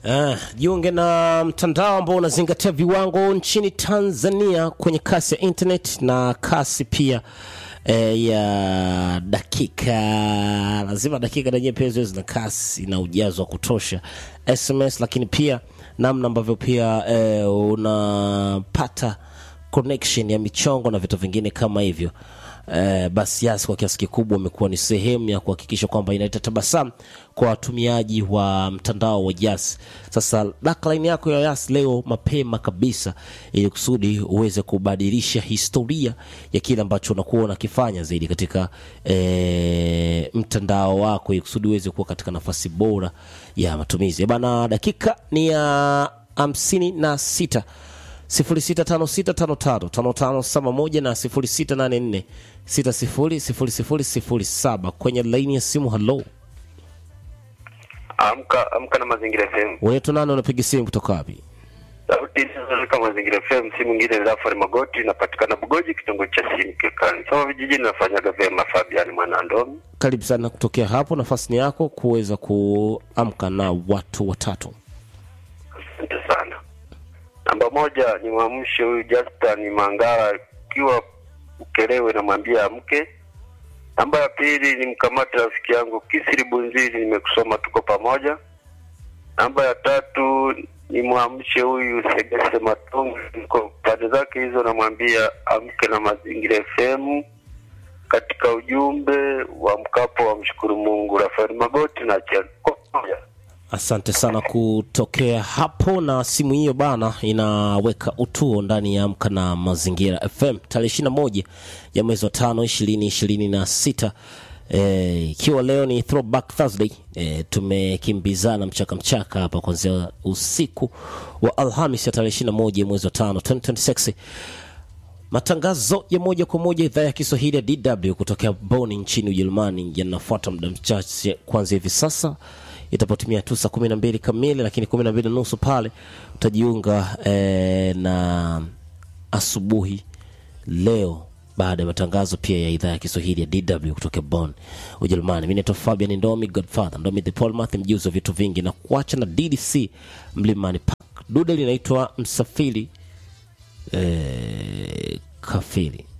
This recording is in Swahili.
Uh, jiunge na mtandao ambao unazingatia viwango nchini Tanzania kwenye kasi ya internet na kasi pia eh, ya dakika lazima dakika na pia ziwe zina kasi na ujazo wa kutosha SMS, lakini pia namna ambavyo pia eh, unapata connection ya michongo na vitu vingine kama hivyo. Eh, basi Yas kwa kiasi kikubwa umekuwa ni sehemu ya kuhakikisha kwamba inaleta tabasamu kwa watumiaji wa mtandao wa Yas. Sasa backline yako ya Yas leo mapema kabisa, ili kusudi uweze kubadilisha historia ya kile ambacho unakuwa unakifanya zaidi katika eh, mtandao wako, ili kusudi uweze kuwa katika nafasi bora ya matumizi. Eh, Bana, dakika ni ya hamsini na sita 0656555571 na 0684600007 kwenye laini ya simu. Halo, Amka amka na Mazingira FM. unaitwa nani? Unapiga simu kutoka wapi? Sauti inazunguka Mazingira FM, si mwingine ni Rafari Magoti, napatikana Bugoji, kitongoji cha Simu Kekani. Sawa vijijini nafanyaga vyema Fabian Mwanandomi. Karibu sana kutokea hapo, nafasi ni yako kuweza kuamka na watu watatu. Asante sana. Namba moja ni mwamshe huyu Justin Mangara ikiwa Ukelewe, namwambia amke. Namba ya pili ni mkamate rafiki yangu Kisiri Bunziri, nimekusoma tuko pamoja. Namba ya tatu ni mwamshe huyu Segese Matongo, niko pande zake hizo, namwambia amke na Mazingira FM. Katika ujumbe wa mkapo wa mshukuru Mungu, Rafael Magoti na Chako pamoja. Asante sana kutokea hapo, na simu hiyo bana inaweka utuo ndani ya Amka na Mazingira FM tarehe ishirini na moja ya mwezi wa tano ishirini ishirini na sita ikiwa leo ni throwback Thursday. E, tumekimbizana mchaka mchaka hapa kuanzia usiku wa Alhamis ya tarehe ishirini na moja ya mwezi wa tano 2026 Matangazo ya moja kwa moja idhaa ya Kiswahili ya DW kutokea Bonn nchini Ujerumani yanafuata muda mchache kuanzia hivi sasa itapotimia tu saa kumi na mbili kamili, lakini kumi na mbili na nusu pale utajiunga eh, na asubuhi leo baada ya matangazo pia ya idhaa ya Kiswahili ya DW kutoka Bonn Ujerumani. Mimi naitwa Fabian Ndomi Godfather Ndomi the Paul mjuzi wa vitu vingi na kuacha na DDC Mlimani Park. Dude linaitwa Msafiri eh, Kafiri.